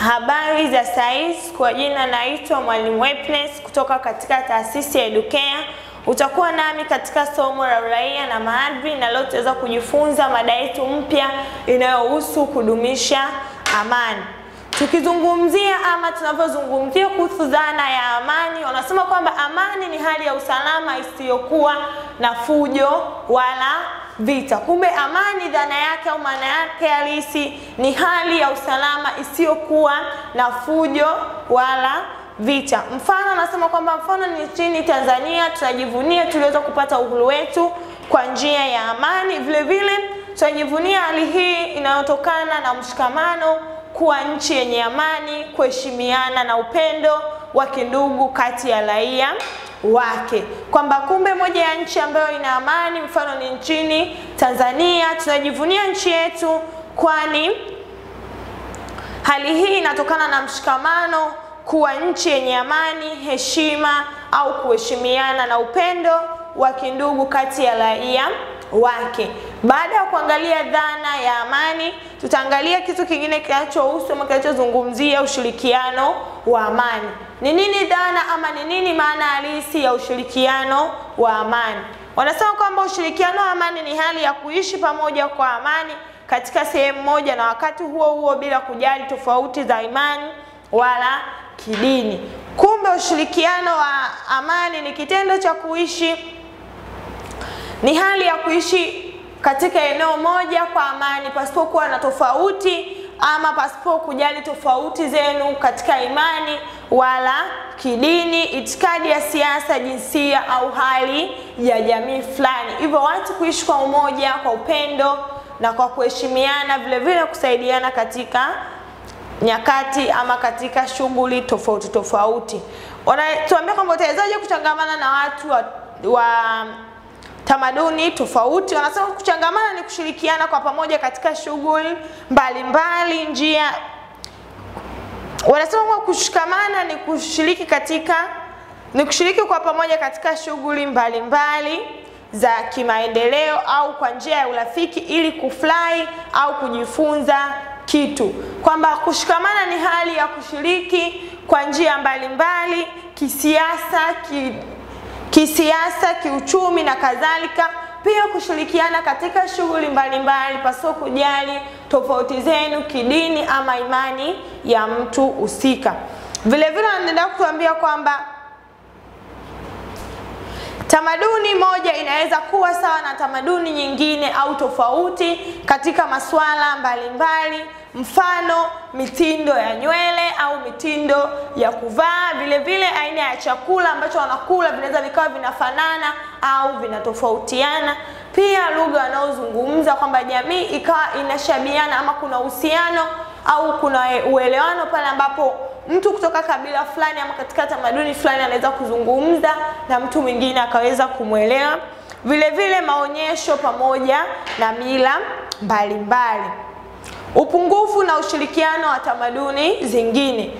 Habari za saizi, kwa jina naitwa Mwalimu Wepnes kutoka katika taasisi ya Educare. Utakuwa nami katika somo la uraia na maadili, na leo tutaweza kujifunza mada yetu mpya inayohusu kudumisha amani. Tukizungumzia ama tunavyozungumzia kuhusu dhana ya amani, wanasema kwamba amani ni hali ya usalama isiyokuwa na fujo wala vita. Kumbe amani dhana yake au maana yake halisi ni hali ya usalama isiyokuwa na fujo wala vita. Mfano anasema kwamba mfano ni nchini Tanzania tunajivunia tuliweza kupata uhuru wetu kwa njia ya amani. Vile vile tunajivunia hali hii inayotokana na mshikamano, kuwa nchi yenye amani, kuheshimiana na upendo wa kindugu kati ya raia wake, kwamba kumbe moja ya nchi ambayo ina amani mfano ni nchini Tanzania. Tunajivunia nchi yetu, kwani hali hii inatokana na mshikamano, kuwa nchi yenye amani, heshima au kuheshimiana na upendo wa kindugu kati ya raia wake. Baada ya kuangalia dhana ya amani, tutaangalia kitu kingine kinachohusu ama kinachozungumzia ushirikiano wa amani. Ni nini dhana ama ni nini maana halisi ya ushirikiano wa amani? Wanasema kwamba ushirikiano wa amani ni hali ya kuishi pamoja kwa amani katika sehemu moja na wakati huo huo bila kujali tofauti za imani wala kidini. Kumbe ushirikiano wa amani ni kitendo cha kuishi ni hali ya kuishi katika eneo moja kwa amani pasipokuwa na tofauti ama pasipo kujali tofauti zenu katika imani wala kidini, itikadi ya siasa, jinsia au hali ya jamii fulani. Hivyo watu kuishi kwa umoja, kwa upendo na kwa kuheshimiana, vile vile kusaidiana katika nyakati ama katika shughuli tofauti tofauti. Wanatuambia kwamba utawezaje kuchangamana na watu wa, wa tamaduni tofauti. Wanasema kuchangamana ni kushirikiana kwa pamoja katika shughuli mbalimbali. Njia wanasema kwa kushikamana ni kushiriki katika ni kushiriki kwa pamoja katika shughuli mbalimbali za kimaendeleo au kwa njia ya urafiki ili kufurahi au kujifunza kitu, kwamba kushikamana ni hali ya kushiriki kwa njia mbalimbali kisiasa, ki, kisiasa, kiuchumi na kadhalika. Pia kushirikiana katika shughuli mbalimbali pasipo kujali tofauti zenu kidini ama imani ya mtu husika. Vile vile wanaendelea kutuambia kwamba tamaduni moja inaweza kuwa sawa na tamaduni nyingine au tofauti katika masuala mbalimbali, mfano mitindo ya nywele au mitindo ya kuvaa. Vile vile aina ya chakula ambacho wanakula vinaweza vikawa vinafanana au vinatofautiana. Pia lugha wanaozungumza, kwamba jamii ikawa inashabiana ama kuna uhusiano au kuna uelewano pale ambapo mtu kutoka kabila fulani ama katika tamaduni fulani anaweza kuzungumza na mtu mwingine akaweza kumwelewa. Vile vile maonyesho pamoja na mila mbalimbali. Upungufu na ushirikiano wa tamaduni zingine.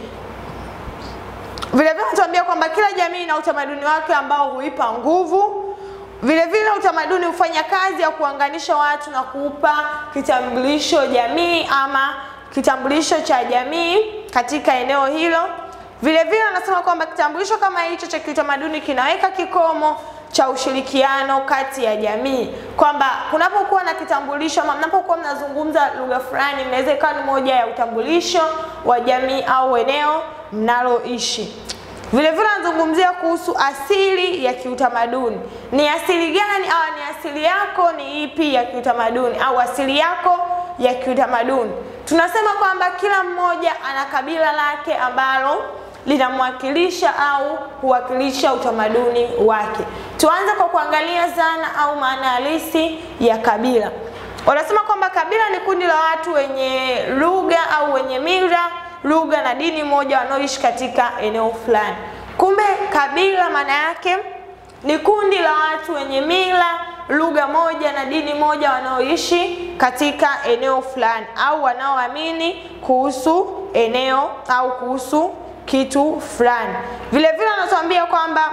Vile vile natuambia kwamba kila jamii ina utamaduni wake ambao huipa nguvu. Vile vile utamaduni hufanya kazi ya kuunganisha watu na kuupa kitambulisho jamii ama kitambulisho cha jamii katika eneo hilo. Vile vile anasema kwamba kitambulisho kama hicho cha kiutamaduni kinaweka kikomo cha ushirikiano kati ya jamii, kwamba kunapokuwa na kitambulisho ama mnapokuwa mnazungumza lugha fulani, mnaweza ikawa ni moja ya utambulisho wa jamii au eneo mnaloishi. Vile vile anazungumzia kuhusu asili ya kiutamaduni. Ni asili gani au ni asili yako ni ipi ya kiutamaduni au asili yako ya kiutamaduni? Tunasema kwamba kila mmoja ana kabila lake ambalo linamwakilisha au huwakilisha utamaduni wake. Tuanze kwa kuangalia zana au maana halisi ya kabila. Wanasema kwamba kabila ni kundi la watu wenye lugha au wenye mila, lugha na dini moja wanaoishi katika eneo fulani. Kumbe kabila maana yake ni kundi la watu wenye mila, lugha moja na dini moja wanaoishi katika eneo fulani au wanaoamini kuhusu eneo au kuhusu kitu fulani. Vile vile anatuambia kwamba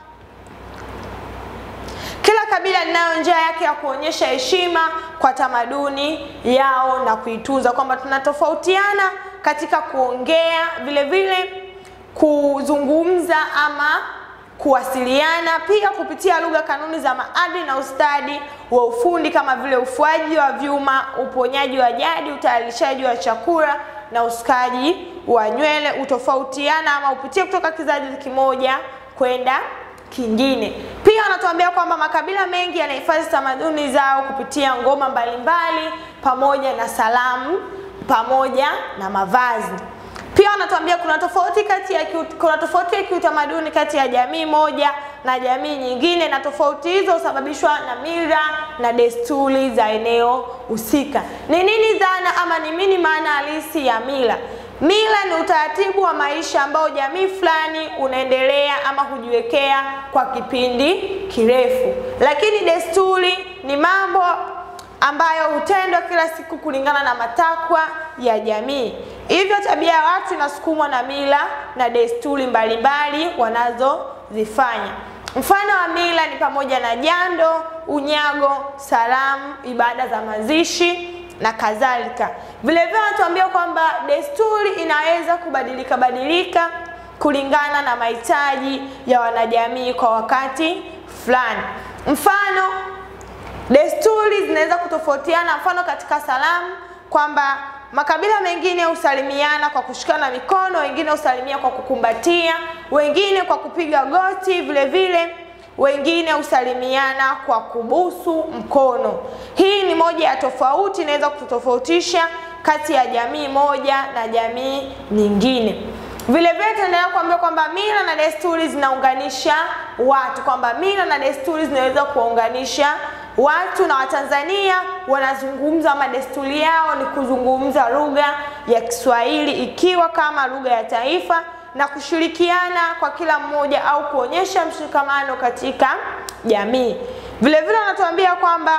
kila kabila linayo njia yake ya kuonyesha heshima kwa tamaduni yao na kuitunza, kwamba tunatofautiana katika kuongea, vile vile kuzungumza ama kuwasiliana, pia kupitia lugha, kanuni za maadili na ustadi wa ufundi kama vile ufuaji wa vyuma, uponyaji wa jadi, utayarishaji wa chakula na usukaji wa nywele, utofautiana ama upitie kutoka kizazi kimoja kwenda kingine. Pia wanatuambia kwamba makabila mengi yanahifadhi tamaduni zao kupitia ngoma mbalimbali pamoja na salamu pamoja na mavazi. Pia wanatuambia kuna tofauti kati ya kiut, kuna tofauti ya kiutamaduni kati ya jamii moja na jamii nyingine, na tofauti hizo husababishwa na mila na desturi za eneo husika. Ni nini dhana ama ni nini maana halisi ya mila? Mila ni utaratibu wa maisha ambao jamii fulani unaendelea ama hujiwekea kwa kipindi kirefu, lakini desturi ni mambo ambayo hutendwa kila siku kulingana na matakwa ya jamii. Hivyo tabia ya watu inasukumwa na mila na desturi mbalimbali wanazozifanya. Mfano wa mila ni pamoja na jando, unyago, salamu, ibada za mazishi na kadhalika. Vile vile wanatuambia kwamba desturi inaweza kubadilika badilika kulingana na mahitaji ya wanajamii kwa wakati fulani. Mfano, desturi zinaweza kutofautiana. Mfano katika salamu kwamba makabila mengine husalimiana kwa kushikana mikono, wengine husalimia kwa kukumbatia, wengine kwa kupiga goti, vile vile wengine husalimiana kwa kubusu mkono. Hii ni moja ya tofauti, inaweza kutofautisha kati ya jamii moja na jamii nyingine. Vile vile tunaendelea kuambia kwamba mila na desturi zinaunganisha watu, kwamba mila na desturi zinaweza kuwaunganisha watu na Watanzania wanazungumza ama desturi yao ni kuzungumza lugha ya Kiswahili ikiwa kama lugha ya taifa na kushirikiana kwa kila mmoja au kuonyesha mshikamano katika jamii. Vile vile wanatuambia kwamba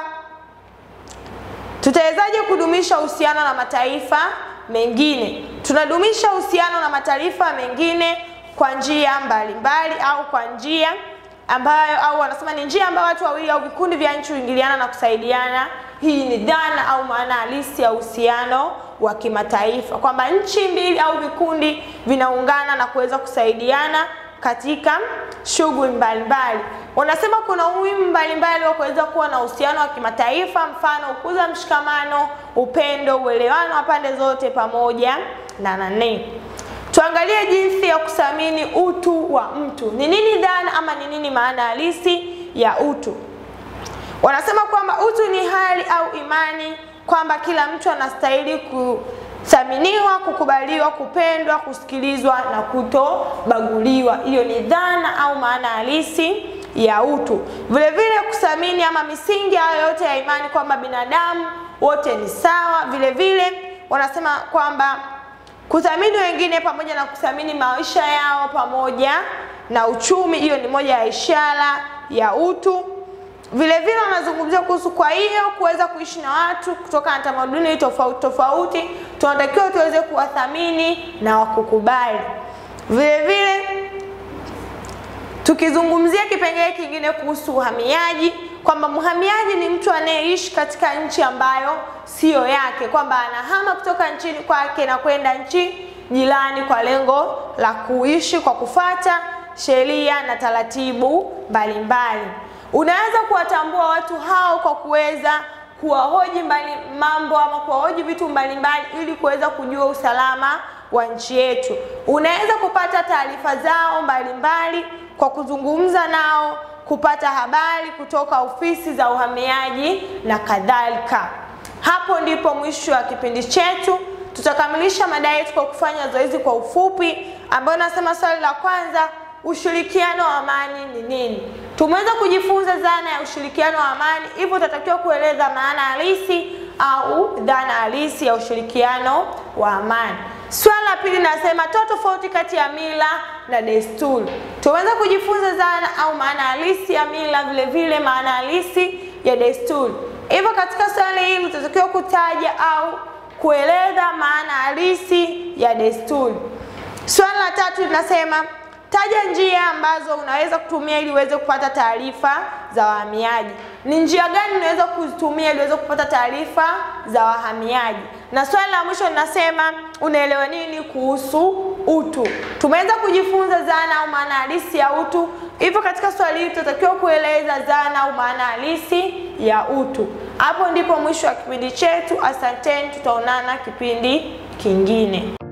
tutawezaje kudumisha uhusiano na mataifa mengine? Tunadumisha uhusiano na mataifa mengine kwa njia mbalimbali au kwa njia ambayo au wanasema ni njia ambayo watu wawili au vikundi vya nchi huingiliana na kusaidiana. Hii ni dhana au maana halisi ya uhusiano wa kimataifa, kwamba nchi mbili au vikundi vinaungana na kuweza kusaidiana katika shughuli mbalimbali. Wanasema kuna umuhimu mbalimbali wa kuweza kuwa na uhusiano wa kimataifa, mfano ukuza mshikamano, upendo, uelewano wa pande zote pamoja na nane Tuangalie jinsi ya kuthamini utu wa mtu. Ni nini dhana ama ni nini maana halisi ya utu? Wanasema kwamba utu ni hali au imani kwamba kila mtu anastahili kuthaminiwa, kukubaliwa, kupendwa, kusikilizwa na kutobaguliwa. Hiyo ni dhana au maana halisi ya utu. Vile vile kuthamini ama misingi hayo yote ya imani kwamba binadamu wote ni sawa. Vile vile wanasema kwamba kuthamini wengine pamoja na kuthamini maisha yao pamoja na uchumi, hiyo ni moja ya ishara ya utu. Vile vile wanazungumzia kuhusu, kwa hiyo kuweza kuishi na watu kutoka na tamaduni tofauti tofauti, tunatakiwa tuweze kuwathamini na wakukubali. Vile vile tukizungumzia kipengele kingine kuhusu uhamiaji, kwamba mhamiaji ni mtu anayeishi katika nchi ambayo siyo yake, kwamba anahama kutoka nchini kwake na kwenda nchi jirani kwa lengo la kuishi kwa kufata sheria na taratibu mbalimbali. Unaweza kuwatambua watu hao kwa kuweza kuwahoji mbali mambo ama kuwahoji vitu mbalimbali ili kuweza kujua usalama wa nchi yetu. Unaweza kupata taarifa zao mbalimbali kwa kuzungumza nao, kupata habari kutoka ofisi za uhamiaji na kadhalika. Hapo ndipo mwisho wa kipindi chetu. Tutakamilisha mada yetu kwa kufanya zoezi kwa ufupi, ambayo nasema swali la kwanza, ushirikiano wa amani ni nini? Tumeweza kujifunza dhana ya ushirikiano wa amani, hivyo utatakiwa kueleza maana halisi au dhana halisi ya ushirikiano wa amani. Swali la pili nasema toa tofauti kati ya mila na desturi. Tumeweza kujifunza dhana au maana halisi ya mila, vile vile maana halisi ya desturi. Hivyo katika swali hili utatakiwa kutaja au kueleza maana halisi ya desturi. Swali la tatu linasema taja njia ambazo unaweza kutumia ili uweze kupata taarifa za wahamiaji. Ni njia gani unaweza kuzitumia ili uweze kupata taarifa za wahamiaji? Na swali la mwisho linasema unaelewa nini kuhusu utu. Tumeweza kujifunza dhana au maana halisi ya utu, hivyo katika swali hili tutatakiwa kueleza dhana au maana halisi ya utu. Hapo ndipo mwisho wa kipindi chetu. Asanteni, tutaonana kipindi kingine.